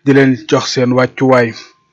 di leen jox seen wàccuwaay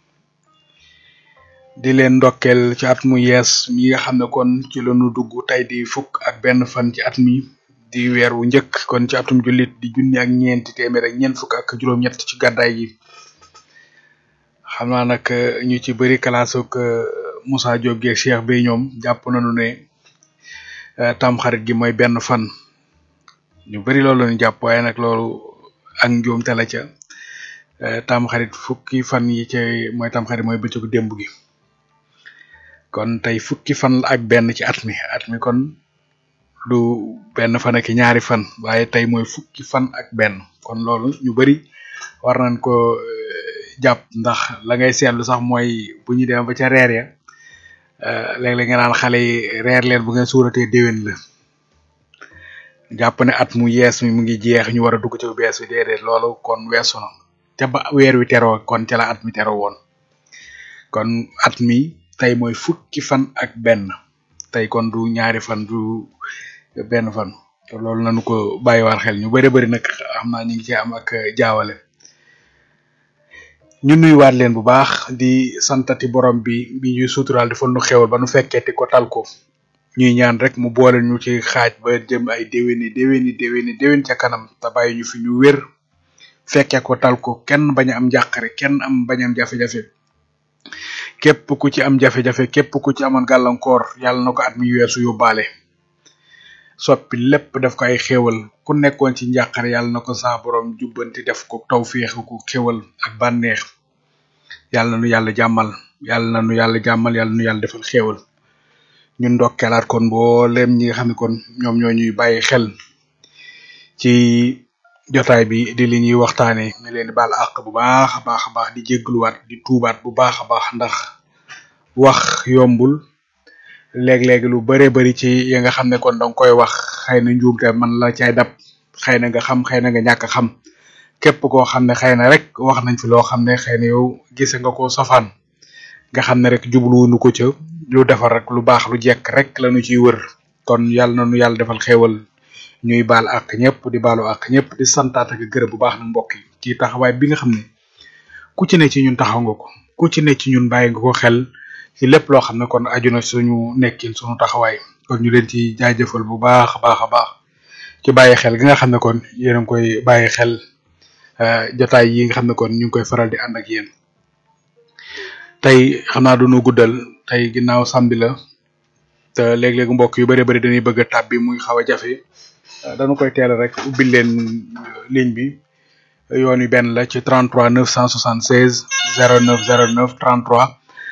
di leen ndokkeel ci at mu yees mi nga xam ne kon ci lañu dugg tey di fukk ak benn fan ci at mi di weer wu njëkk kon ci atum jullit di junni ak ñeenti téeméer ak ñeent fukk ak juróom-ñett ci gàddaay gi xam naa nag ñu ci bëri kalaasuk Moussa Diop geeg Cheikh Bey ñoom jàpp nañu ne tam xarit gi mooy benn fan ñu bëri loolu lañu jàpp waaye nag loolu ak njuumte la ca tam xarit fukki fan yi ca mooy tam xarit mooy bëccëgu démb gi kon tey fukki fan la ak benn ci at mi at mi kon du benn fan ak ñaari fan waaye tey mooy fukki fan ak benn kon loolu ñu bari war nañ ko jàpp ndax la ngay seetlu sax mooy bu ñu dem ba ca reer ya léeg-léeg nga naan xale yi reer leen bu ngeen suuratee déwén la jàpp ne at mu yees mi mu ngi jeex ñu war a dugg ci bu bees bi déedéet loolu kon weesu na ca ba weer wi teroo kon ca la at mi teroo woon kon at mi tey mooy fukki fan ak benn tey kon du ñaari fan du benn fan te loolu nañu ko bàyyiwaat xel ñu bari bari nag xam naa ñu ngi ci am ak jaawale ñu nuyuwaat leen bu baax di santati borom bi bi ñuy suturaal di fa nu xewal ba nu fekkeeti ko tal ko ñuy ñaan rek mu boole ñu ci xaaj ba jëm ay déwéni déwéni déwéni déwén ca kanam te bàyyi ñu fi ñu wér fekke ko tal ko kenn bañ a am njàqare kenn am bañ a am jafe-jafe képp ku ci am jafe-jafe képp ku ci amoon gàllankoor yàlla na ko at mi weesu yóbbaale soppi lépp def ko ay xéewal ku nekkoon ci njàqare yàlla na ko saa borom jubbanti def ko tawféex ko xéewal ak bànneex yàlla na nu yàlla jàmmal yàlla na nu yàlla jàmmal yàlla nu yàlla defal xéewal ñun ndokkeelaat kon mboolem ñi nga xam ne kon ñoom ñoo ñuy bàyyi xel ci jotaay bi di li ñuy waxtaane ñu leen di baal àq bu baax a baax a baax di jéggluwaat di tuubaat bu baax a baax ndax wax yombul léeg-léeg lu bare bari ci ya nga xam ne kon danga koy wax xëy na njuumte man la cay dab xëy na nga xam xëy na nga ñàkk xam képp koo xam ne xëy na rek wax nañ fi loo xam ne xëy na yow gise nga ko safaan nga xam ne rek jubluwunu ko ca lu defar rek lu baax lu jekk rek lañu ciy wër kon yàlla na nu yàlla defal xéewal ñuy baal ak ñëpp di baalu ak ñëpp di santaat ak gërëm bu baax na mbokk yi ci taxawaay bi nga xam ne ku ci ne ci ñun taxaw nga ko ku ci ne ci ñun bàyyi nga ko xel ci lépp loo xam ne kon aju na suñu nekkin suñu taxawaay kon ñu leen ci jaajëfal bu baax a baax a baax ci bàyyi xel gi nga xam ne kon yéen a ngi koy bàyyi xel jotaay yi nga xam ne kon ñu ngi koy faral di ànd ak yéen tey xam naa duñu guddal tey ginnaaw samedi la te léeg-léeg mbokk yu bari bari dañuy bëgg a tàbbi muy xaw a jafe dañu koy teel rek ubbil leen ligne bi yoon wi benn la ci 33 976 09 09 33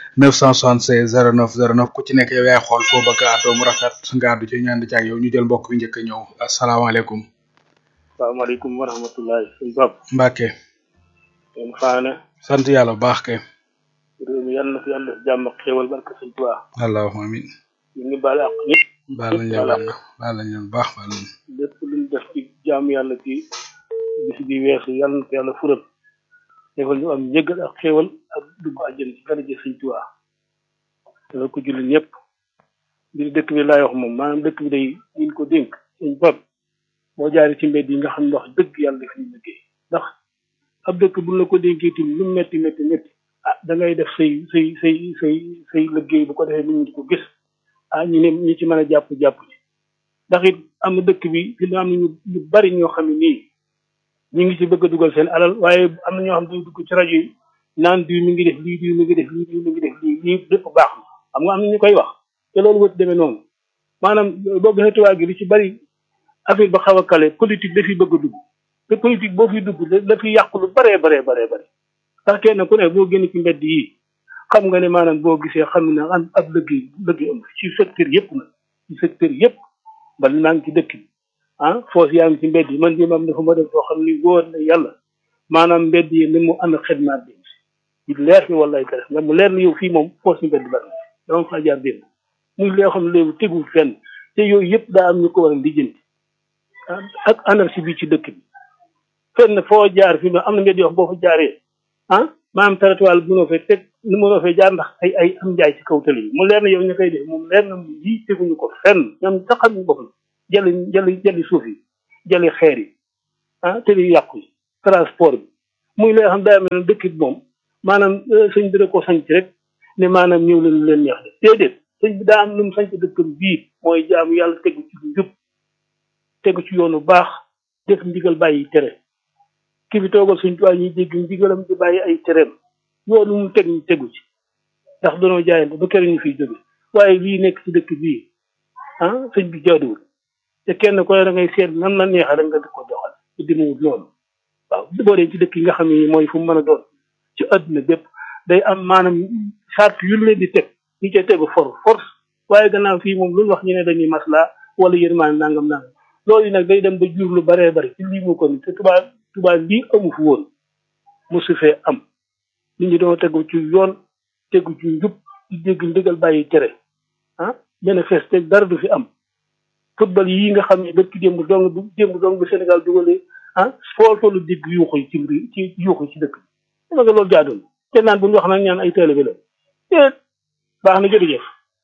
976 09 09 ku ci nekk yow yaay xool foo bëgg a àddoo mu rafet nga àddu ci ñaan di ci ak yow ñu jël mbokk bi njëkk a ñëw asalaamaaleykum. salaamaaleykum wa rahmatullahi suñu bopp. Mbacke. yéen faana. sant yàlla bu baax kay. réew mi yàlla na fi yàlla def jàmm ak xéwal barke sëñ Tuubaa. allahumma amin. ñu ngi baal àq ñëpp. baal nañ leen baal baal nañ leen bu baax baal nañ. lépp lu ñu def ci jaamu yàlla ci bis bi weesu yàlla na ko yàlla fural. defal ñu am njëggal ak xéwal ak dugg àjjana ci daraja sëñ Tuubaa. dana ko julli ñëpp. mbir dëkk bi laay wax moom maanaam dëkk bi day ñu ko dénk sëñ bopp boo jaaree ci mbedd yi nga xam ne wax dëgg yàlla def ñu liggéey ndax ab dëkk buñ la ko dénkee tim lu metti metti metti ah da ngay def say say say say say liggéey bu ko defee nit ñi di ko gis ah ñu ne ñi ci mën a jàpp jàpp ci ndax it am na dëkk bi fi am na ñu ñu bari ñoo xam ne nii ñu ngi ci bëgg a dugal seen alal waaye am na ñoo xam ne dugg ci rajo yi naan diw mi ngi def lii diw mi ngi def lii diw mi ngi def lii lii lépp baax na xam nga am na ñu koy wax te loolu wët demee noonu maanaam boo gisee tubaab gi li ci bari affaire ba xaw a kale politique dafiy bëgg a dugg te politique boo fi dugg da fi yàqu lu baree baree baree bare ndax kenn ku ne boo génn ci mbedd yi xam nga ne maanaam boo gisee xam ne am ab liggéey liggéey am ci secteur yëpp na ci secteur yëpp bal maa ngi ci dëkk bi ah foos yaa ngi ci mbedd yi man di mam dafa ma def foo xam ni wóor na yàlla maanaam mbedd yi ni mu ànd xedmaat bi ci leer ni wallaay ka nga mu leer na yow fii moom foos ñu mbedd bari dama fa jaar dénn muy loo xam ne léegi tegul fenn te yooyu yëpp daa am ñu ko war a lijjanti ak anarchie bi ci dëkk bi fenn foo jaar fi am na mbedd yoo xam boo fa jaaree ah maanaam trottoir bu mënoo fee teg nu mënoo fee jaar ndax ay ay am njaay ci kaw tali yi mu leer na yow ñu koy def moom leer na mu lii teguñu ko fenn ñoom sax xam ñu boppam jëli jëli jëli suuf yi jëli xeer yi ah tali yu yàqu yi transport bi muy loo xam daa mel ne dëkk bi moom maanaam sëñ bi da ko sanc rek ne maanaam ñëw leen lu leen neex de déedéet sëñ bi daa am lu mu sanc dëkkam bii mooy jaamu yàlla tegu ci njub tegu ci yoonu baax def ndigal bàyyi tere ki fi toogal suñ tuwaay ñuy dégg ndigalam di bàyyi ay tereem yoonu mu teg ñu tegu ci ndax danoo jaayante ba kër ñu fiy jóge waaye lii nekk ci dëkk bii ah sëñ bi jaaduwul te kenn ko ne da ngay seet nan la neexee rek nga di ko doxal ci dimuwut loolu waaw boo dee ci dëkk yi nga xam ne mooy fu mu mën a doon ci àdduna bépp day am maanaam charte yu leen di teg ñu cay tegu for force waaye gannaaw fii moom lu wax ñu ne dañuy maslaa wala yërmaan nangam nangam loolu nag day dem ba jur lu baree bari ci lii mu ko ni te tubaab tubaab lii amu fi woon mosu fee am nit ñi doon tegu ci yoon tegu ci njub di dégg ndigal bàyyi tere ah manifeste dara du fi am football yi nga xam ne bët ki démb dong bu démb dong bu Sénégal dugalee ah foo tollu dégg yuuxu yi ci ci yuuxu ci dëkk bi dama nga loolu jaadoon te naan bu ñu wax nag ñaan ay taalibe la déet baax na jërëjëf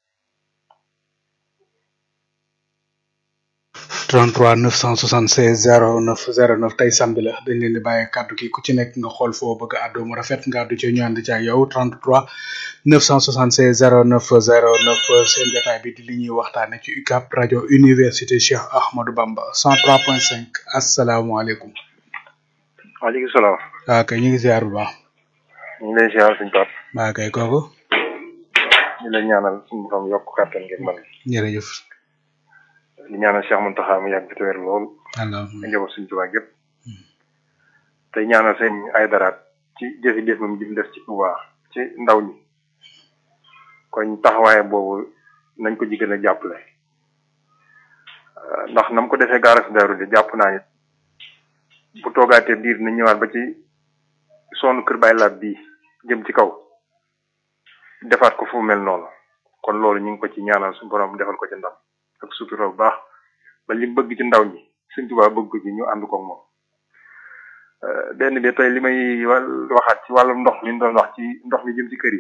33 976 09 09 tey samedi la dañ leen di bàyyi kàddu gi ku ci nekk nga xool foo bëgg a àddoo mu rafet nga àddu ci ñu ànd ci ak yow 33 976 09 09 seen jotaay bi di li ñuy waxtaane ci UCAB rajo université Cheikh Ahmadou Bamba 103.5 asalaamaaleykum. waaleykum salaam. waaw kay ñu ngi ziar bu baax. ñu ngi lay ziar suñu Pape. waaw kay kooku. ñu lay ñaanal suñu borom yokk kàttan ngeen mën. jërëjëf. di ñaanal Cheikh Mountakha mu yàgg fi te wér lool. allahumma nga njaboot suñu tubaab yëpp. tey ñaanal seen ay daraat ci jëfi-jëf moom jim def ci Touba ci ndaw ñi. kon taxawaaye boobu nañ ko ji gën a jàppale. ndax nam ko defee gaara si daaru de jàpp naa nit bu toogaatee diir na ñëwaat ba ci sonn kër Baay Laat bii jëm ci kaw defaat ko fu mel noonu kon loolu ñu ngi ko ci ñaanal suñu borom defal ko ci ndam ak sutura bu baax ba li bëgg ci ndaw ñi Sëñ Tuubaa bëgg ko ci ñu ànd ko moom. benn bi tey li may waxaat ci wàllum ndox mi doon wax ci ndox mi jëm ci kër yi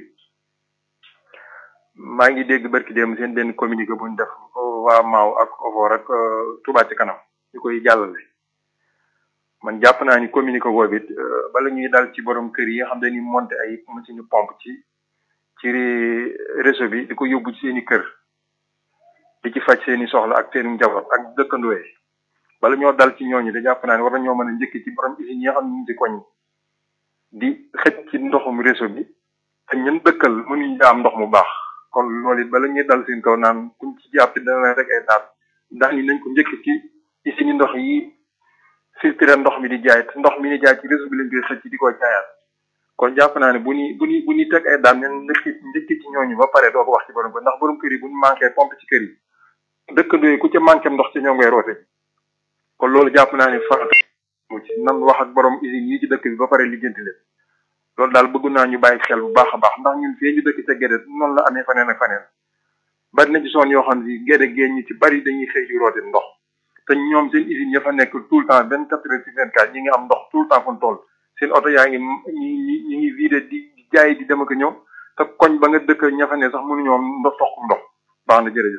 maa ngi dégg barki dem seen benn communiqué bu ñu def waa Maaw ak Ofor ak Touba ci kanam ñu koy jàllale. man jàpp naa ni communiqué boobu it bala ñuy dal ci borom kër yi nga xam ne ni monté ay machine pompe ci ci réseau bi di ko yóbbu ci seen i kër di ci faj seen i soxla ak seen njaboot ak dëkkandoo yi bala ñoo dal ci ñooñu de jàpp naa ni war nañoo mën a njëkk ci borom usine yi nga xam ne ñu ngi ci koñ di xëj ci ndoxum réseau bi te ñun dëkkal mënuñu am ndox mu baax kon loolu it bala ñuy dal seen kaw naan kuñ ci jàpp dana rek ay daan daan yi nañ ko njëkk ci usine ndox yi filtré ndox mi di jaay te ndox mi di jaay ci réseau bi lañ koy xëcc di ko jaayaat kon jàpp naa ne bu ñuy bu ñuy bu ñuy teg ay daan ñun njëkk njëkk ci ñooñu ba pare doo ko wax ci borom ko ndax borom kër yi bu ñu manqué pompe ci kër yi dëkkandoo yi ku ca manqué ndox ci ñoo ngay roote kon loolu jàpp naa ne farata mu ci nan wax ak borom usine yi ci dëkk bi ba pare lijjanti leen loolu daal bëgg naa ñu bàyyi xel bu baax a baax ndax ñun fii ñu dëkk ca Gédé noonu la amee faneen ak faneen bari na ci zone yoo xam ne Gédé géej ñi ci bari dañuy xëy di roote ndox te ñoom seen usine ya fa nekk tout le temps vingt quatre heures sur vingt quatre ñi ngi am ndox tout le temps fu mu toll seen oto yaa ngi ñi ñi ngi vidé di jaay di dem ak ñëw te koñ ba nga dëkk ña fa ne sax mënuñoo am ndox toxum ndox baax na jërëjëf.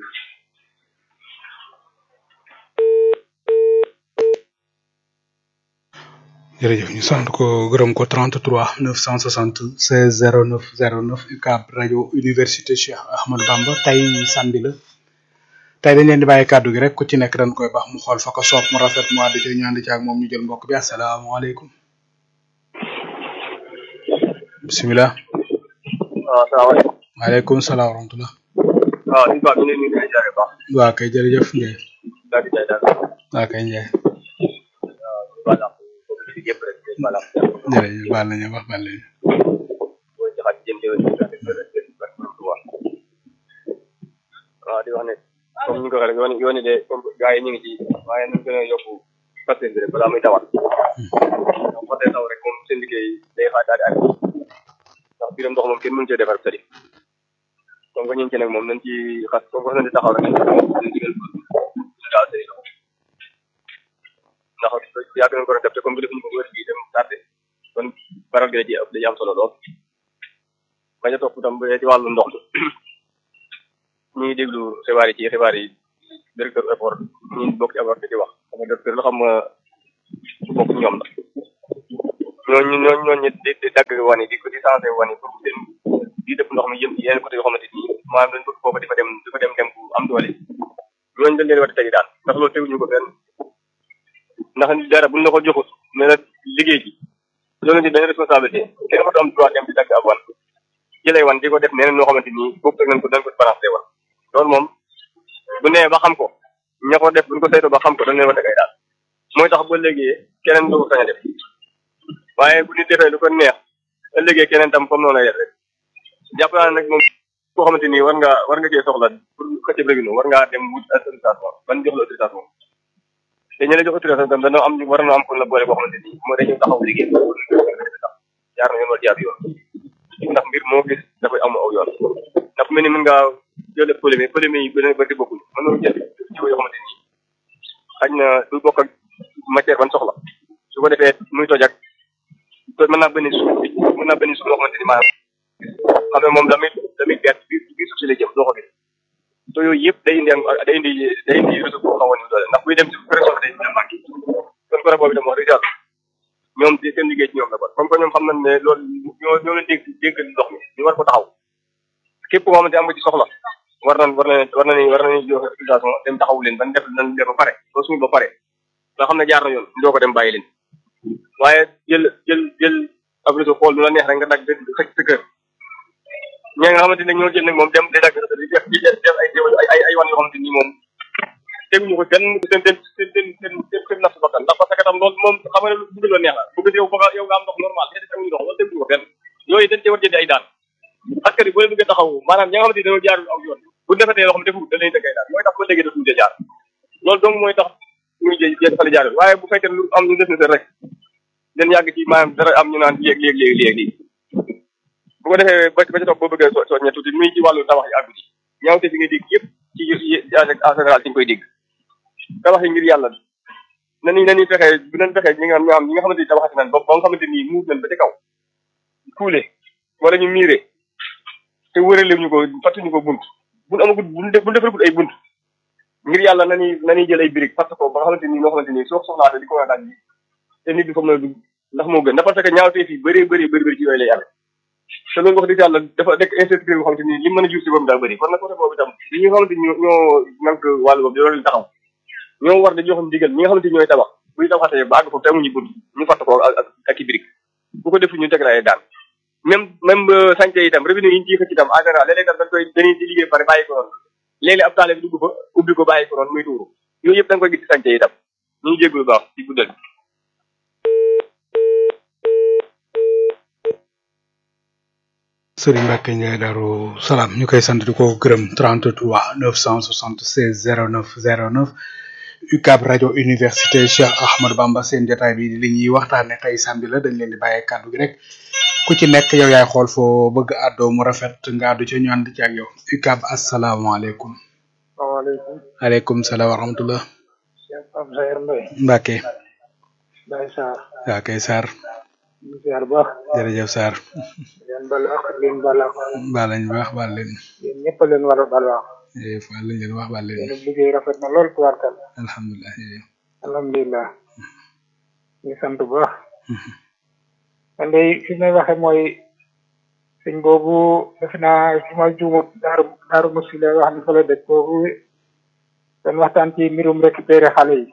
jërëjëf ñu sant ko gërëm ko 33 976 09 09 UCAB rajo université Cheikh Ahmadou Bamba tey samedi la. tey dañ leen di bàyyi kàddu gi rek ku ci nekk dañ koy baax mu xool fa ko soob mu rafet mu àddu ci ñu ànd ci ak moom ñu jël mbokk bi asalaamaaleykum bisimilah. waaw salaamaaleykum. maaleykum salaam wa rahmatulah. waaw suñu baax ñu ngi leen di jaaree baax. waa kay jërëjëf Ndiaye. daal di jaay daal. waa kay Ndiaye. waaw voilà. yëpp rek voilà. jërëjëf baal nañu wax baal nañu. booy jaxat jëm jëm waaw di wax ne comme ni nga ko waxee rek yoon yoon de comme gars yi ñu ngi ci waaye nañ gën a yokku pasteur bi rek balaa muy tawat donc fa dee taw rek moom seen liggéey day xaar daal di àgg ndax biiram ndox moom kenn mënu cee defar sëriñ comme que ñu ngi ci nag moom nañ ci xas comme que nañ di taxaw rek nañ ci digal ñu daal sëriñ ndax yàgg nañ ko doon def te comme que defuñu ko wër bi dem tardé kon baral gi da ci ëpp da ci am solo lool bañ a topp tam bu dee ci wàllu ndox mi ñu ngi déglu xibaar yi ci xibaar yi directeur effort ñu bokk ci effort di ci wax xam nga directeur la xam nga bokk ñoom la ñooñu ñooñu ñooñu di di dagg wan yi di ko di changé wan yi pour seen di dëpp ndox mi yëm ci yeneen côté yoo xamante ni maanaam dañ bëgg foofu di fa dem di fa dem dem bu am doole ñooñu dañ leen war a tegi daal ndax loolu teguñu ko fenn ndax dara buñ la ko joxut mais nag liggéey bi loolu di benn responsabilité kenn mënut am droit dem di dagg ab wan jëlee wan di ko def neneen noo xamante ni boobu nañ ko dañ ko balancé wan loolu moom bu nee ba xam ko ña ko def buñ ko saytoo ba xam ko dañ leen war a tegay daal mooy tax ba léegi keneen du ko sañ a def waaye bu nit defee lu ko neex ëllëgee keneen tam comme noonu lay def rek jàpp naa ne nag moom koo xamante ni war nga war nga cee soxla pour xëccëb rek war ngaa dem wut autorisation ban jox la autorisation te ñu la jox autorisation tam dañoo am war na am kon la boole boo xamante ni mooy dañu taxaw liggéey jaar na yoon wala jaar yoon ndax mbir moo gis dafay am aw yoon ndax mel ni mën ngaa jël polémique polémique yi bëri bëri bokkuñ mën nga jël jiw yoo xamante ni xañ na du bokk ak matière ban soxla su ko defee muy toj ak mën naa benn suuf mën naa benn suuf loo xamante ni maanaam xam ne moom damit damit gerte bi bi suuf si lay jëm doo ko gis te yooyu yëpp day indi day indi day indi réseau bu xaw a doole ndax buy dem si pression day dina manqué kon côté boobu itam wax dëgg yàlla ñoom ci seen liggéey ci ñoom la kon comme que ñoom xam nañ ne loolu ñoo ñoo leen dégg dégg ndox mi ñu war ko taxaw képp koo xamante am nga ci soxla war nañ war nañ war nañ war nañ joxe autorisation dem taxawu leen ban def nañ def ba pare ba suñu ba pare nga xam ne jaar na yoon doo ko dem bàyyi leen waaye jël jël jël ab réseau xool lu la neex rek nga dagg xëcc sa kër ñi nga xamante ne ñoo jël nag moom dem di dagg di def di def ay ay ay wan yoo xamante ni moom teguñu ko kenn seen seen seen seen seen seen seen nafsu bakkan ndax parce que tam loolu moom xam nga ne lu bëgg la neex la bëgg yow ba yow nga am ndox normal ñetti teguñu ndox loolu teguñu ko kenn yooyu dañ cee war jëndi ay daan askan wi boo leen bëggee taxaw maanaam ñi nga xamante ni dañoo jaarul aw yoon bu defetee loo xam defu da leen dëgg ay daan mooy tax ba léegi dootuñu cee jaar loolu donc mooy tax muy jë jë fale jaarul waaye bu fekkee lu am ñu def na seen rek den yàgg ci maanaam dara am ñu naan léeg léeg léeg léeg lii bu ko defee ba ba ca toog boo bëggee so soññe tuuti muy ci wàllu tabax yi àggu ci ñaawte fi ngay dégg yëpp ci en général ci nga koy dégg tabax yi ngir yàlla nañu nañuy fexee bu nañ fexee ñi nga ñoo xam ñi nga xamante ni tabaxati nañ ba ba nga xamante ni muur nañ ba ca kaw kuule wala ñu miire te wërale ñu ko fattuñu ko bunt buñ amagul buñ def buñ defaragul ay bunt ngir yàlla nañuy nañuy jël ay briques fatt ko ba nga xamante ni noo xamante ni soo soxlaate di ko daal ji te nit bi fa mën a dugg ndax moo gën ndax parce que ñaawtee fii bëree bëri bëri bëri ci yooyu lay amee te loolu wax dëgg yàlla dafa nekk insécurité boo xamante ni li mën a jur si boobu daa bëri kon nag côté boobu itam li nga xamante ni ñoo ñoo nank wàllu boobu di loolu taxaw ñoo war di jox ndigal ñi nga xamante ni ñooy tabax buy tabaxatee ba àgg foofu te amuñu bunt ñu fatt ko ak ak i briques bu ko defu ñu teg la ay daan même même santé itam revenu yi ñu ciy xëcc itam en général léeg-léeg dañ koy dañuy di liggéey pare bàyyi ko noonu léeg-léeg ab taale bi dugg fa ubbi ko bàyyi ko noonu muy tuuru yooyu yëpp da nga koy gis ci santé itam ñu ngi jégalu baax ci guddal Sëriñ Mbacke Ndiaye Darou Salaam ñu koy sant di ko gërëm 33 976 09 09 UCAB rajo université Cheikh Ahmadou Bamba seen jotaay bi li ñuy waxtaane tey samedi la dañ leen di bàyyee kàddu gi rek ku ci nekk yow yaay xool foo bëgg àddoo mu rafet nga àddu ci ñu ànd ci ak yow UCAB asalaamaaleykum. waaleykum. aleykum salaam wa rahmatullah. Cheikh Pape Sayer Mbaye. Mbacke. Baye Sarr. waa kay Sarr. ñu ziar bu baax. jërëjëf Sarr. leen balu ak leen balu ak. baal nañ baax baal leen. yéen ñëpp a leen war a balu ak. eh baal nañ leen wax baal leen. yéen liggéey rafet na lool tubaarkal. alhamdulilah. alhamdulilah. ñu sant bu baax. man de fi may waxe mooy sëñ boobu defe naa su ma juumut daaru daaru musi la wax ni fa la dëkk boobu dañ waxtaan ci mbirum récupérer xale yi.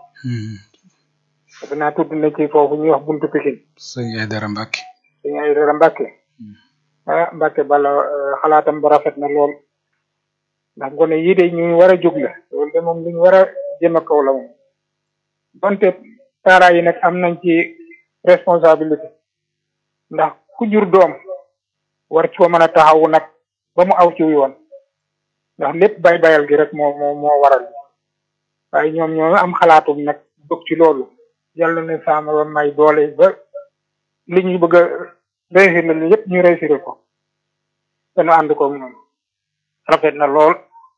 defe naa tudd na ci foofu ñuy wax buntu Pikine. sëñ Aydara Mbacke. sëñ Aydara Mbacke. ah Mbacke bala xalaatam ba rafet na lool. ndax gone yii de ñu war a jóg la loolu de moom lu ñu war a jëm a kaw la moom. donte parents yi nag am nañ ci responsabilité. ndax ku jur doom war ci ko mën a taxawu nag ba mu aw ci yoon ndax lépp bay bayal gi rek moo moo moo waral waaye ñoom ñoo am xalaatum nag bëgg ci loolu yàlla ne saama ba may doole ba li ñu bëgg a réussir la yëpp ñu réussir ko dañu ànd ko moom rafet na lool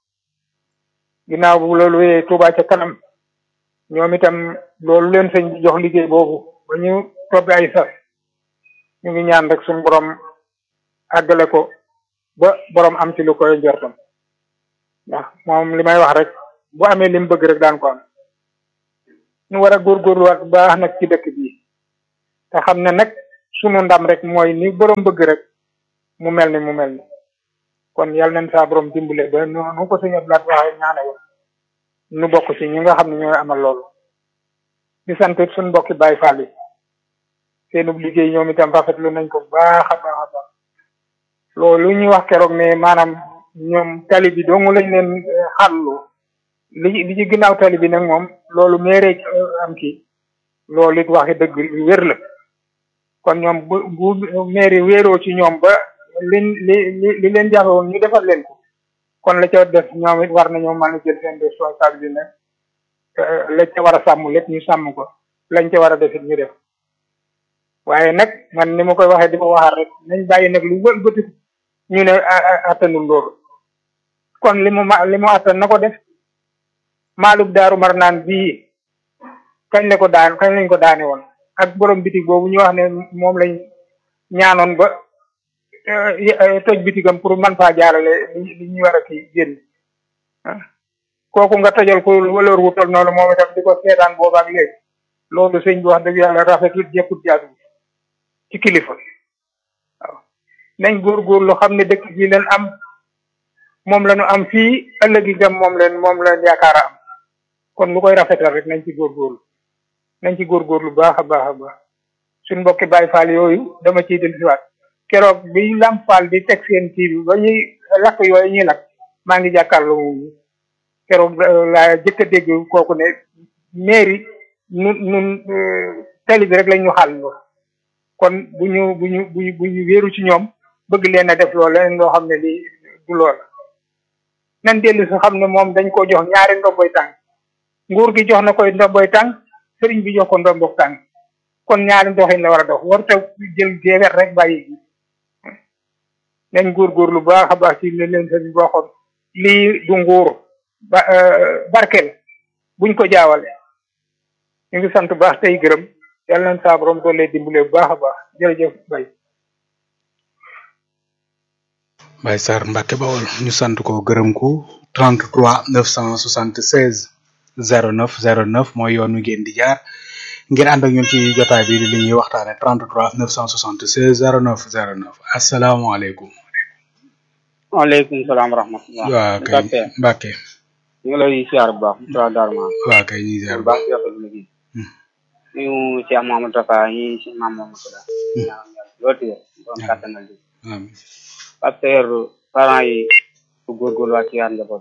ginnaaw bu loolu wéyee Touba ca kanam ñoom itam loolu leen sëñ bi jox liggéey boobu ba ñu tobbi ay sas ñu ngi ñaan rek suñu borom àggale ko ba borom am ci lu koy njortam ndax moom li may wax rek bu amee li mu bëgg rek daan ko am ñu war a góorgóorluwaat bu baax nag ci dëkk bi te xam ne nag sunu ndam rek mooy ni borom bëgg rek mu mel ni mu mel ni kon yal nañ saa borom dimbale ba nu ko suñu blaat waxee ñaane woon nu bokk ci ñi nga xam ne ñooy amal loolu di sant suñu mbokki Baay Faal yi seenub liggéey ñoom itam rafetlu nañ ko baax a baax a baax loolu ñuy wax keroog ne maanaam ñoom tali bi dong lañ leen xàllu li li ci ginnaaw tali bi nag moom loolu meeree am kii loolu it waxi dëgg lu wér la kon ñoom bu bu mairie wéeroo ci ñoom ba liñ li li li leen jafe woon ñu defal leen ko kon la ca def ñoom it war nañoo mën a jël seen responsabilité nag lañ ca war a sàmm lépp ñu sàmm ko lañ ca war a def it ñu def waaye nag man ni ma koy waxee di ko waxaat rek nañ bàyyi nag lu wël bëti ñu ne attanul loolu kon li mu ma li mu attan na ko def maalub daaru mar naan bii kañ la ko daan kañ lañ ko daane woon ak borom bitig boobu ñu wax ne moom lañ ñaanoon ba toj bitigam pour man faa jaarale li ñuy war a kii génn kooku nga tojal ko valeur wu tol noonu moom itam di ko seetaan boobu ak léegi loolu sëñ bi wax dëgg yàlla rafetut jekkut jaadu ci kilifa waaw nañ góorgóorlu xam ne dëkk bi leen am moom la ñu am fii ëllëg itam moom leen moom leen yaakaar a am kon lu koy rafetal rek nañ ci góorgóorlu nañ ci góorgóorlu baax a baax a baax suñ mbokki Baay Faal yooyu dama ciy dellusiwaat keroog bi Lamp Fall di teg seen kii bi ba ñuy lakk yooyu ñuy lakk maa ngi jàkkaarloo moom keroog laa jëkk a dégg kooku ne mairie nun nun tali bi rek lañ ñu xàll kon bu ñu bu ñu bu ñu bu ñu wéeru ci ñoom bëgg leen a def loolu leneen loo xam ne lii du lool nan dellu si xam ne moom dañ ko jox ñaari ndomboy tànk nguur gi jox na koy ndomboy tànk sëriñ bi jox ko ndomboy tànk kon ñaari doxin la war a dox warut a jël geewet rek bàyyi gi nañ góorgóorlu baax a baax ci li leen sëriñ bi waxoon lii du nguur ba barkel buñ ko jaawale ñu ngi sant baax tey gërëm yàlla nañ saa borom doole dimbale bu baax a baax jërëjëf bay Baye Sarr Mbacke Bawol ñu sant ko gërëm ko 33 976 09 09 mooy yoon wi ngeen di jaar ngir ànd ak ñun ci jotaay bi li ñuy waxtaane 33 976 09 09 asalaamaaleykum. waaleykum salaam wa rahmatulah. waaw kay Mbacke. ñu ngi lay siyaar bu baax Moussa Darma. waaw kay ñu ngi siyaar bu baax di rafetlu liggéey. ñu Cheikh Mamadou Tafa ñi si Mame Mamadou Tafa. loolu tey doon kàttanal di. amiin. parce que parents yi su góorgóorluwaat ci yaar njaboot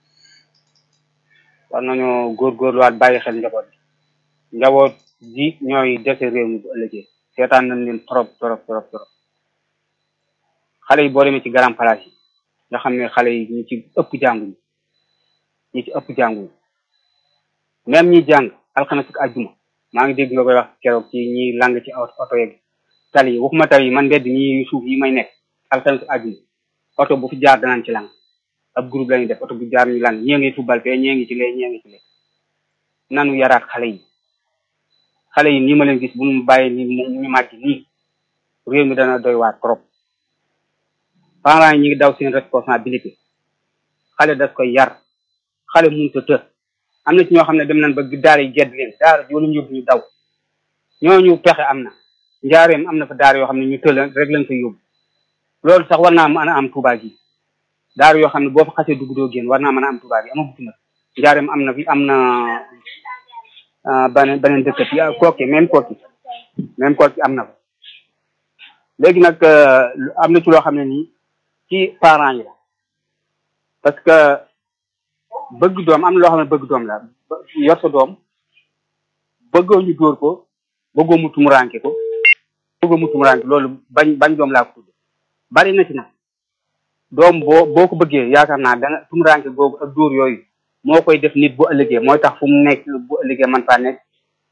war nañoo góorgóorluwaat bàyyi xel njaboot njaboot ji ñooy dese réew mi bu ëllëgee seetaan nañ leen trop trop trop trop xale yi boo demee ci grand place yi nga xam ne xale yi ñi ci ëpp jànguñu ñi ci ëpp jànguñu même ñi jàng alxames ak àjjuma maa ngi dégg nga koy wax keroog ci ñi lang ci oto yeeg tali yi waxuma tali yi man mbedd ñi suuf yi may nekk alxames àjjuma oto bu fi jaar danaan ci lang ab groupe la ñuy def oto bu jaar ñu lang ñee ngi football fee ñee ngi ci lee ñee ngi ci lee nanu yaraat xale yi xale yi nii ma leen gis bu mu bàyyi ni ñu màgg nii réew mi dana doy waar trop parents yi ñu ngi daw seen responsabilité xale daf koy yar xale mënut a të am na ci ñoo xam ne dem nañ ba daara yi gedd leen daara ji wala ñu yóbbu ñu daw ñooñu pexe am na njaareem am na fa daara yoo xam ne ñu tël rek lañ koy yóbbu loolu sax war naa mën a am Touba gi daara yoo xam ne boo fa xasee dugg doo génn war naa mën a am Touba gi amagu fi nag njaareem am na fi am na beneen beneen dëkkat yi kooki même kooki même kooki am na fa léegi nag am na ci loo xam ne nii ci parents yi la parce que bëgg doom am na loo xam ne bëgg doom la yor sa doom bëggoo ñu dóor ko bëggoo mu tumuranke ko bëggoo mu tumuranke loolu bañ bañ doom laa ko tudd bari na ci nag doom boo boo ko bëggee yaakaar naa danga tumuranke googu ak dóor yooyu moo koy def nit bu ëllëgee mooy tax fu mu nekk bu ëllëgee man faa nekk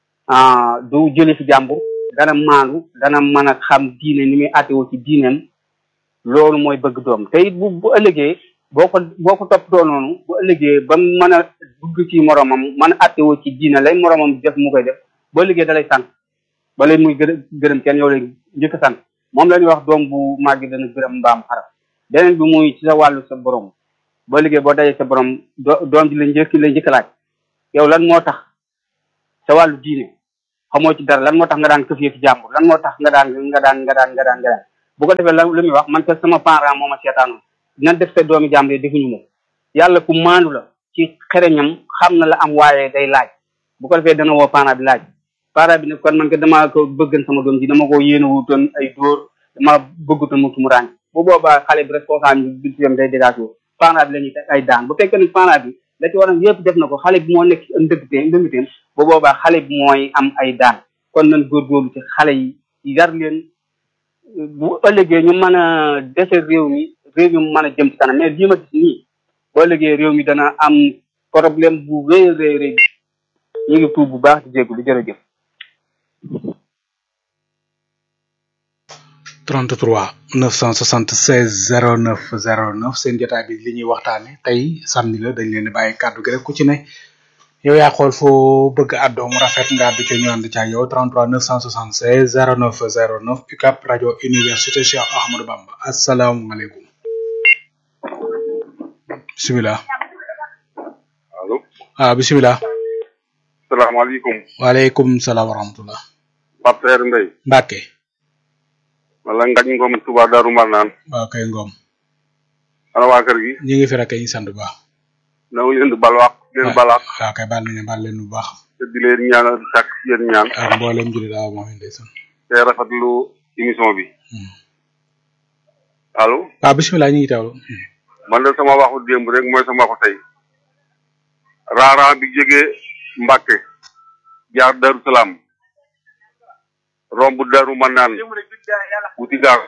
du jële fi jàmbur dana maandu dana mën a xam diine ni muy àttewoo ci diineem loolu mooy bëgg doom te it bu bu ëllëgee boo ko boo ko toppatoo noonu bu ëllëgee ba mu mën a dugg ci moromam mën a àttewoo ci diine lay moromam def mu koy def ba ëllëgee da lay sant ba lay muy gë gërëm kenn yow lay njëkk a sant moom la ñuy wax doom bu màgg dana gërëm mbaam xaram beneen bi muy ci sa wàllu sa borom boo liggéey boo dajee sa borom doom ji la njëkk la njëkk laaj yow lan moo tax sa wàllu diine xamoo ci dara lan moo tax nga daan këf yëfi jàmbur lan moo tax nga daan nga daan nga daan nga daan nga daan bu ko defee la lu muy wax man te sama parent moo ma seetaanoon dina def sa doomi jàmbur yi defuñu moom yàlla ku maandu la ci xereñam xam na la am waaye day laaj bu ko defee dana woo parent bi laaj parent bi ne kon man ko damaa ko bëggan sama doom ji dama ko yéene wutoon ay dóor dama bëggutoon mu mu ràññ bu boobaa xale bi responsable bi bi day dégagé parent bi la ñuy teg ay daan bu fekkee ne parent bi la ci waroon yëpp def na ko xale bi moo nekk ci ndëgtee ndëngteem bu boobaa xale bi mooy am ay daan kon nañ góorgóorlu ci xale yi yar leen bu ëllëgee ñu mën a dese réew mi réew mi mën a jëm ci kanam mais lii ma gis nii bu ëllëgee réew mi dana am problème bu rëy rëy rëy ñu ngi tuub bu baax di jégalu jërëjëf 33 976 09 09 seen jotaay bi li ñuy waxtaane tey samedi la dañ leen di bàyyi kàddu gi rek ku ci ne yow yaa xool foo bëgg àddoo mu rafet nga àddu ci ñu ànd ci ak yow 33 976 09 09 UCAP rajo université Cheikh Ahmadou Bamba asalaamualeykum bisimilah allo ah bisimilah salaamaaleykum waaleykum salaam wa rahmatullah Pape Seer Ndey Mbàkke wala ngañ ngoom Touba Darou Marnaan waaw kay ngoom ana waa kër gi ñu ngi fi rek ñu sant bu baax na ngi leen di balwaax leen balaax waaw kay baal nañu baal leen bu baax te di leen ñaanal sàkk yéen ñaan ak mboolem jullit daaw moom ndeysaan te rafetlu émission bi allo waaw bisimilah ñu ngi teewlu man de sama waxu démb rek mooy sama waxu tey raaraan bi jógee Mbàkke jaar Darou Salaam romb Darou Marnaan wuti gaar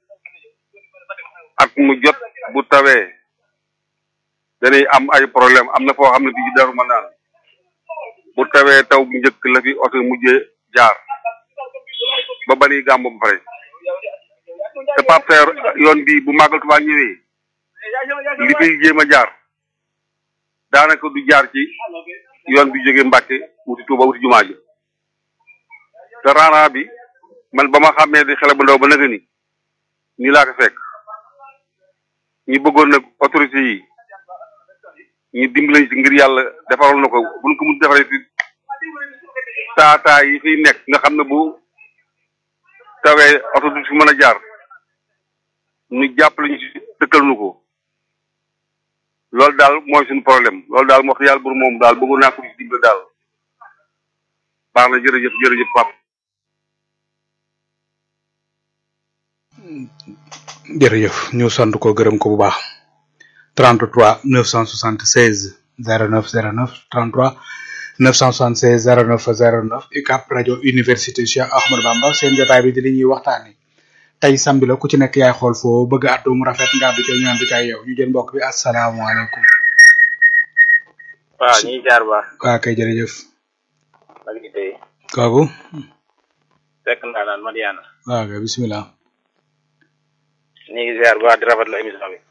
at mu jot bu tawee dañuy am ay problème am na foo xam ne fii ci Darou Marnaan bu tawee taw bu njëkk la fi oto mujjee jaar ba bani gàmb ba pare te Pape Seer yoon bi bu màggal Tuubaa ñëwee li fiy jéem a jaar daanaka du jaar ci yoon bi jógee Mbàkke wuti Tuuba wuti jumaa ji te raana bi man ba ma xàmmee di xele bu ndaw ba naka ni nii laa ko fekk ñi bëggoon nag autorité yi ñu dimbalañ ci ngir yàlla defaral na ko buñ ko mun defaree ci taataa yi fiy nekk nga xam ne bu tawee oto du fi mën a jaar ñu jàppale ñu ci dëkkal nu ko loolu daal mooy suñu problème loolu daal moo wax yàlla bur moom daal bëggoon naa ko ci dimbale daal baax na jërëjëf jërëjëf Pape jërëjëf ñu sant ko gërëm ko bu baax 33 976 09 09 33 976 09 09 UCAP rajo université Cheikh Ahmadou Bamba seen jotaay bi di li ñuy waxtaane tey sambi la ku ci nekk yaay xool foo bëgg àddu mu rafet nga àddu ci ñu ànd ci ak yow ñu jël mbokk bi asalaamaaleykum waaw ñu ngi jaar baax waa kay jërëjëf ak di tey kooku fekk naa naan Madiana waa kay bisimilah ñu ngi ziar bu baax di rafetlu émission bi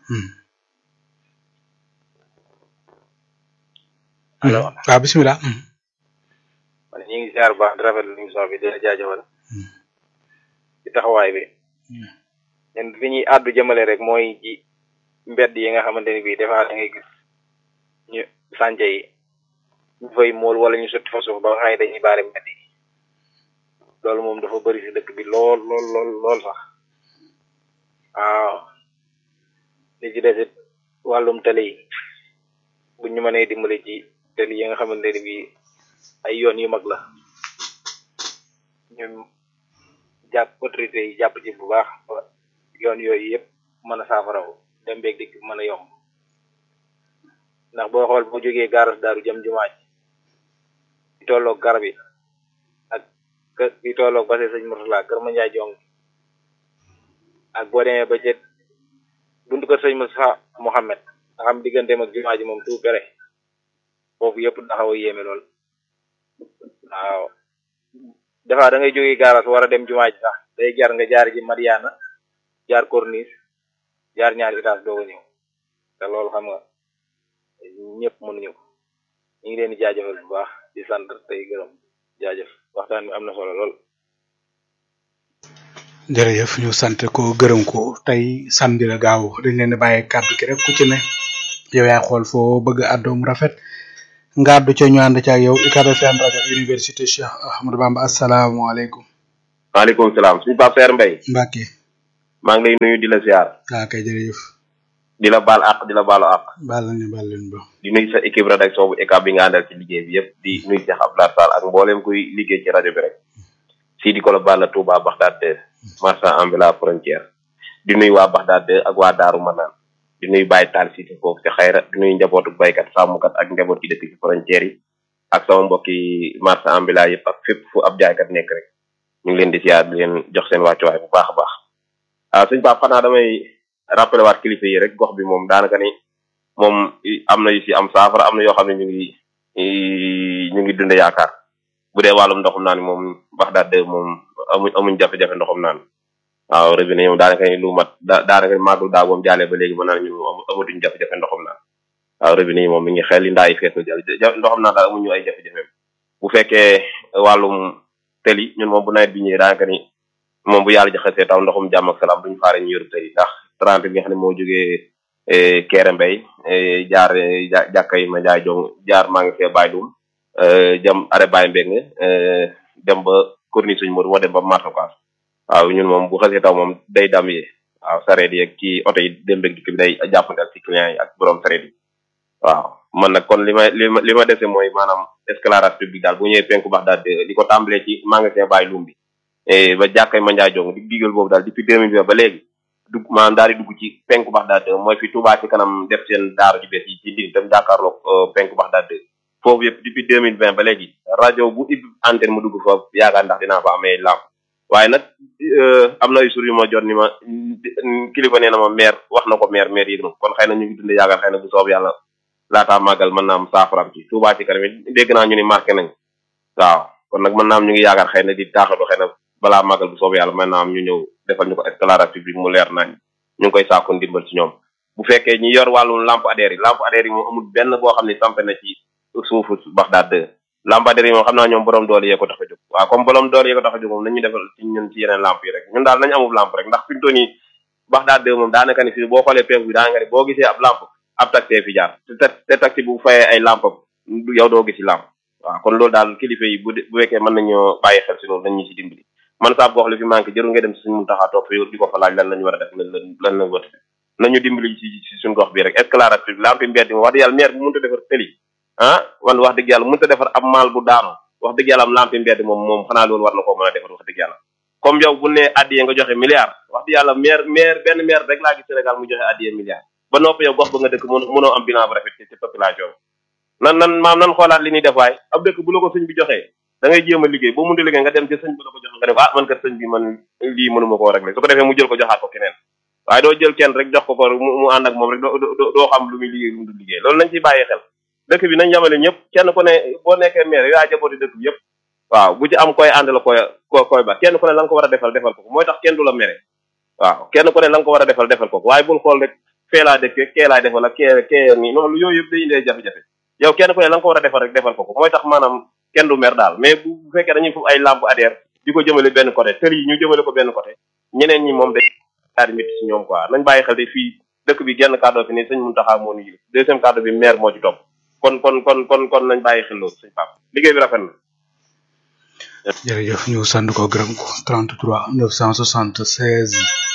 allo waaw bisimilah man ñu ngi ziar bu baax di rafetlu émission bi di la jaajëfal ci taxawaay bi ñun fi ñuy àddu jëmale rek mooy ci mbedd yi nga xamante ni bii defaa da ngay gis ñu sànce yi ñu fay mool wala ñu sotti fa suuf ba nga xam ne dañuy baare mbedd yi loolu moom dafa bëri si dëkk bi lool lool lool lool sax waaw li ci desit wàllum tali yi bu ñu mënee dimbali ci tali yi nga xamante ni bii ay yoon yu mag la ñu jàpp autorité yi jàpp ci bu baax ba yoon yooyu yëpp mën a saafaraw dem beeg dikk mën a yomb ndax boo xool boo jógee gaaras daaru jëm jumaa ji di tolloog garab yi ak kër di tolloog base sëñ Murtala kër ma njaay jong ak boo demee ba cet buntu kër sëñ Moussa Mohamed nga xam digganteem ak jumaa ji moom tout pere foofu yëpp daxaw a yéeme lool waaw dafa da ngay jógee gaaras war a dem jumaa ji sax day jar nga jaar ji Madiana jaar corniche jaar ñaari étage doo ko ñëw te loolu xam nga ñëpp mënuñu ko ñu ngi leen di jaajëfal bu baax di sant tey gërëm jaajëf waxtaan bi am na solo lool. jërëjëf ñu sant ko gërëm ko tey samedi la gaaw dañ leen di bàyyi kàddu gi rek ku ci ne yow yaa xool foo bëgg àddoom rafet ngaddu ca ñu ànd ca ak yow UCAB FM rajo université Cheikh Ahmadou Bamba asalaamaaleykum maaleykum salaam suñu Pape Seer Mbaye Mbacke maa ngi lay nuyu di la ziar waa kay jërëjëf di la baal àq di la baalu àq baal nañu baal leen ba di nuyu sa équipe rédaction bu ECAB bi nga àndal ci liggéey bi yëpp di nuyu Cheikh Abdoulaye Sall ak mbooleem kuy liggéey ci rajo bi rek sii di ko la Balla Touba Baxdaad de marchand ambulant frontière di nuyu waa Baxdaad de ak waa Daaru Manaan di nuyu Baye Tall si foofu ci xayra di nuyu njabootu baykat sàmmkat ak njaboot ci dëkk ci frontière yi ak sama mbokki marchand ambulant yëpp ak fépp fu ab jaaykat nekk rek ñu ngi leen di ziar di leen jox seen wàccuwaay bu baax a baax ah sëñ Pape xanaa damay rappelé waat kilifa yi rek gox bi moom daanaka ni moom am na yu si am saafara am na yoo xam ne ñu ngi ñu ngi dund yaakaar bu dee wàllum ndoxum naan moom Baxdaad de moom amuñ amuñ jafe-jafe ndoxum naan waaw robinet moom daanaka ni lu mat da daanaka màggul daa boom jàllee ba léegi mën naa ñu amatuñ jafe-jafe ndoxum naan waaw robinet yi moom mi ngi xel li ndaa yi fees na jël ndoxum naan daal amuñu ay jafe-jafe bu fekkee wàllum tëli ñun moom bu nawet bi ñëwee daanaka ni moom bu yàlla jaxasee taw ndoxum jàmm ak salaam duñu faare ñu yoru tëli ndax trente bi nga xam ne moo jógee Kéré Mbay jaar jàkka yi ma jaay jong jaar maa ngi fee bàyyi dum jëm are bàyyi mbeng dem ba corniche suñu mor moo dem ba martokaas waaw ñun moom bu xasee taw moom day dam yi waaw sareet yi ak ci oto yi dem beeg dikk bi day jàppante ak ci client yi ak borom sareet yi waaw man nag kon li ma li ma li ma dese mooy maanaam éclairage public daal bu ñëwee penku bax daal di ko tàmbalee ci magasin bàyyi lum bi ba jàkkay ma njaay jong di digal boobu daal depuis deux mille ba léegi dugg maanaam daal di dugg ci penku bax daal mooy fi Touba ci kanam def seen daaru ji bees yi ci ndin tam jàkkaarloog penku bax daal foofu yëpp depuis deux mille vingt ba léegi rajo bu ib antenne mu dugg foofu yaakaar ndax dinaa fa amee lamp waaye nag am na ay sur yu ma jot ni ma kilifa nee na ma maire wax na ko maire maire yëg na kon xëy na ñu ngi dund yaakaar xëy na bu soob yàlla laataa màggal mën naa am saafaraam ci Touba ci kanam it dégg naa ñu ni marqué nañ waaw kon nag mën naa am ñu ngi yaakaar xëy na di taaxalu xëy na balaa màggal bu soob yàlla mën naa am ñu ñëw defal ñu ko éclairage public mu leer nañ ñu ngi koy saako ndimbal ci ñoom bu fekkee ñi yor wàllum lampadaire yi lampadaire yi moom amul benn boo xam ne sampe na ci suufu Baxdaad de lampadaire yi moom xam naa ñoom borom doole yee ko tax a jóg waaw comme borom doole yee ko tax a jóg moom nañu defal ci ñun ci yeneen lamp yi rek ñun daal nañu amul lamp rek ndax fi mu toll nii Baxdaad de moom daanaka ni fii boo xoolee penku bi daanaka ni boo gisee ab lamp ab taxi fi jaar te te taxi bu fayee ay lamp yow doo gisi lamp waaw kon loolu daal kilifa yi bu bu fekkee mën nañoo bàyyi xel si loolu nañ ñu si dimbali man saa gox li fi manqué jëru nga dem si suñu mun taxaa toog fi di ko fa laaj lan lañu war a def lan lan lañu war a def nañu dimbali si si suñu gox bi rek éclairage public lampi mbedd mi wax dëgg yàlla maire bi mënut a defar tëli ah man wax dëgg yàlla mënut a defar ab maal bu daanu wax dëgg yàlla am lampi mbedd moom moom xanaa loolu war na koo mën a defar wax dëgg yàlla comme yow bu ne addiye nga joxe milliard wax dëgg yàlla maire maire benn maire rek laa gis Sénégal mu joxe addiye milliard ba noppi yow gox ba nga dëkk mënoo am bilan bu rafet ci population nan nan maam nan xoolaat li ñuy def waay ab dëkk bu la ko sëñ bi joxee da ngay jéem a liggéey boo mënta liggéey nga dem ci sëñ bi la ko joxe nga def ah man kat sëñ bi man lii mënuma koo régler su ko defee mu jël ko joxaat ko keneen waaye doo jël kenn rek jox ko ko mu ànd ak moom rek doo doo xam lu muy liggéey lu mu dul liggéey loolu nañ ciy bàyyi xel dëkk bi nañ yamale ñëpp kenn ku ne boo nekkee maire yaa jabooti dëkk bi yëpp waaw bu ci am koy ànd la koy koy ba kenn ku ne la nga ko war a defal defal ko mooy tax kenn du la mere waaw kenn ku ne la nga ko war a defal defal ko waaye bul xool rek fee laa dëkk kee laay defal ak kee kee nii noonu yooyu yëpp day indee jafe-jafe yow kenn ku ne la nga ko war a defal rek defal ko ko mooy tax maanaam kenn du mer daal mais bu fekkee dañuy fu ay lampe adhère di ko jëmale benn côté tël yi ñu jëmale ko benn côté ñeneen ñi moom day daal di métti si ñoom quoi nañ bàyyi xel de fii dëkk bi genn kàddoo fi ni sëñ Muntaxa moo ñu yilif deuxième kàddu bi maire moo ci topp kon kon kon kon kon nañ bàyyi xel loolu sëñ Pape liggéey bi rafet na jërëjëf ñu sant ko gërëm ko 33 976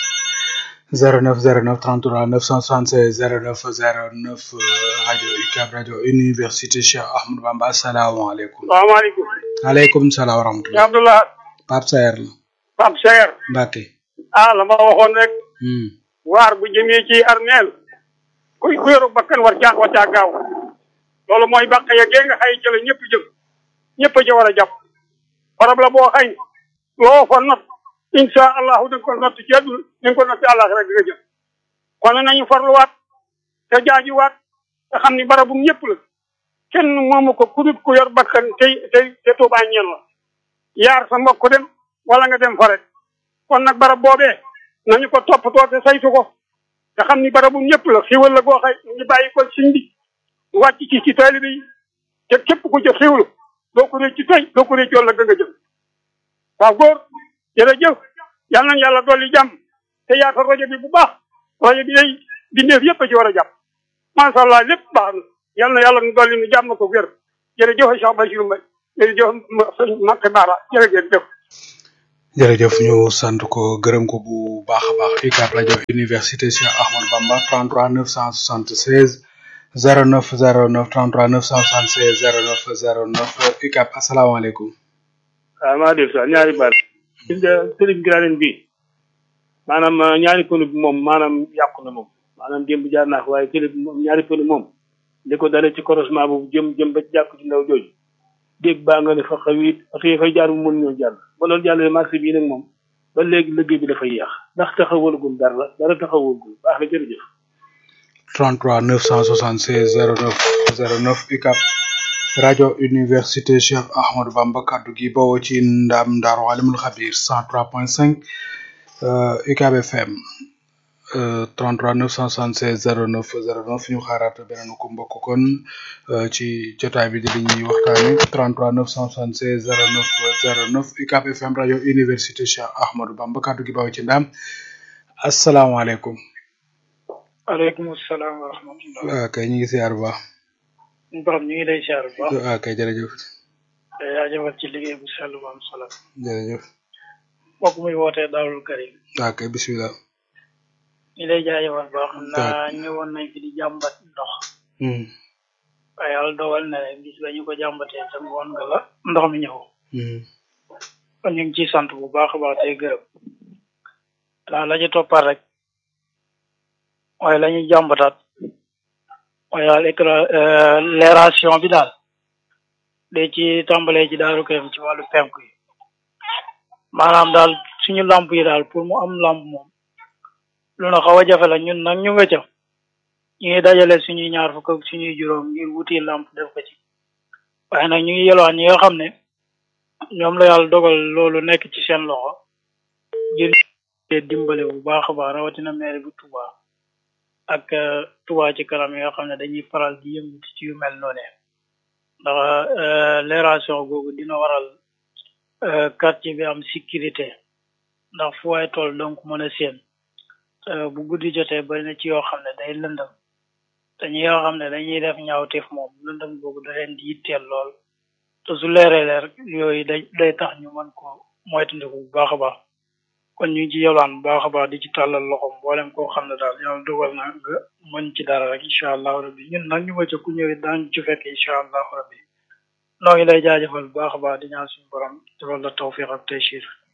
09 09 33 976 09 09 rajo UCAB rajo université Cheikh Ahmadou Bamba asalaamaaleykum. salaamaaleykum. maaleykum salaam wa rahmatulah. ya Abdullah. Pape Sayer la. Pape Sayer. Mbacke. ah la ma waxoon rek. waar bu jëmee ci armeel kuy ku yoru bakkan war caa war caa gaaw. loolu mooy bàq ya gee nga xay jële ñëpp jëm. ñëpp a ca war a jàpp. barab la boo xay loo fa not incha allahu da nga ko natt ci àdduna da nga ko natt àllax rek di nga jëm kon nañu farluwaat te jaajuwaat te xam ni barabum ñëpp la kenn moomu ko ku dut ku yor bakkan tey tey te tuubaa ñeel la yaar sa mbokk dem wala nga dem fa rek kon nag barab boobee nañu ko toppatoo te saytu ko te xam ni barabum ñëpp la xiwal la goo xay ñu bàyyi ko siñ bi wàcc ci ci taalibe yi te képp ku ca xiwlu doo ko réccu tey doo ko réccu la nga jëm waaw góor jërëjëf yal nañ yàlla dolli jàmm te yaatal rajo bi bu baax rajo bi day bindeef yëpp a ci war a jàpp macha allah lépp baax na yal na yàlla nu dolli nu jàmm ko wér jërëjëf Cheikh Bachir Mbaye jërëjëf sëñ Makke Bara jërëjëf jërëjëf ñu sant ko gërëm ko bu baax a baax UCAB rajo université Cheikh Ahmadou Bamba 33 976 09 09 33 976 09 09 UCAB asalaamaaleykum. waaw maa dégg sax ñaari baat gis nga sëriñ Giranen bi maanaam ñaari pënu bi moom maanaam yàqu na moom maanaam démb jaar naa ko waaye télé bi moom ñaari pënu moom li ko dalee ci croisement boobu jëm jëm ba ci jàkk ci ndaw jooju dégg baa nga ne fa xawit oto yi fay jaar bu mën ñoo jàll ba loolu jàllee marché bii nag moom ba léegi liggéey bi dafay yéex ndax taxawalagul dara la dara taxawalagul baax na jërëjëf 33 976 09 09 UCAB rajo université Cheikh Ahmadou Bamba kaddu gi bawoo ci ndam Ndar Walimul Xabir 103.5 euh, UCAB FM euh, 33 976 09 09 ñu xaaraat beneen ko mbokk kon euh, ci jotaay bi di li ñuy waxtaane 33 976 09 09 UCAB FM rajo université Cheikh Ahmadou Bamba kaddu gi bawoo ci ndam asalaamaaleykum. aleykum salaam wa rahmatullah waaw kay ñu ngi siyaar bu baax. borom ñu ngi lay siyaar bu baax waaw kay jërëjëf. jaajëfal ci liggéey bu sell bu am solo jërëjëf. mbokk muy wootee Daarul Karim waaw kay bisimilah. ñu lay jaajëfal baax xam naa ñëwoon nañ fi di jàmbat ndox Hmm. waaye yàlla dogal na ne bis ba ñu ko jàmbatee sa ngoon nga la ndox mi ñëw Hmm. kon ñu ngi ciy sant bu baax a baax tey gërëm la la ci toppat rek mooy la ñuy jàmbataat mooy daal écra leeration bi daal de ci tàmbalee ci Daaru Karim ci wàllu penku yi maanaam daal suñu lamp yi daal pour mu am lamp moom lu na xaw a jafe la ñun nag ñu nga ca ñu ngi dajale suñuy ñaar fukk ak suñuy juróom ngir wuti lamp def ko ci waaye nag ñu ngi yelwaan ñi nga xam ne ñoom la yàlla dogal loolu nekk ci seen loxo ngir ñu dimbale bu baax a baax rawatina maire bu Touba ak euh, Touba ci kanam yi nga xam ne dañuy faral di yëngutu ci yu mel noonu ndax euh, leeration googu dina waral euh, quartier bi am sécurité ndax fu waay toll donc mën a séen Euh, bu guddi jotee bari na ci yoo xam ne day lëndëm te ñi yoo xam ne dañuy def ñaawteef moom lëndëm googu da leen di yitteel lool te su leeree leer yooyu day day tax ñu mën ko moytandiku bu baax a baax kon ñu ngi ci yolwaan bu baax a baax di ci tàllal loxo mboolem koo xam ne daal yàlla dogal na nga mën ci dara rek incha allahu rabbi ñun nag ñu nga ca ku ñëwee daañu ci fekk incha allahu rabbi noo ngi lay jaajëfal bu baax a baax di ñaan suñu borom defal la tawfiq ak taysiir